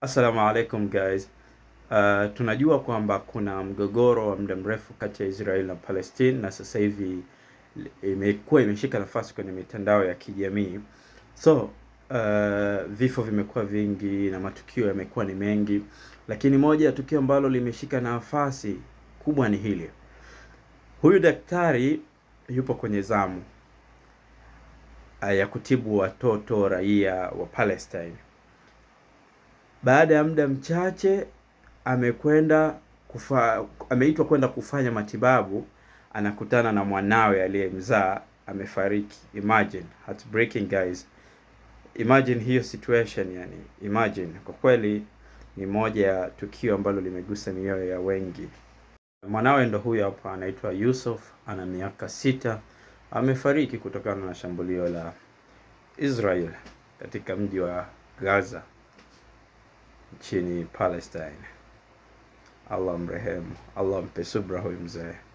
Assalamu alaikum guys. Uh, tunajua kwamba kuna mgogoro wa muda mrefu kati ya Israel na Palestine na sasa hivi imekuwa imeshika nafasi kwenye mitandao ya kijamii. So uh, vifo vimekuwa vingi na matukio yamekuwa ni mengi, lakini moja ya tukio ambalo limeshika nafasi kubwa ni hili. Huyu daktari yupo kwenye zamu uh, ya kutibu watoto raia wa Palestine. Baada ya muda mchache amekwenda kufa, ameitwa kwenda kufanya matibabu, anakutana na mwanawe aliyemzaa amefariki. Imagine, heartbreaking guys, imagine hiyo situation yani, imagine. Kwa kweli ni moja ya tukio ambalo limegusa mioyo ya wengi. Mwanawe ndo huyo hapa, anaitwa Yusuf, ana miaka sita, amefariki kutokana na shambulio la Israel katika mji wa Gaza nchini Palestine. Allah mrehemu, Allah mpe subra huyu mzee.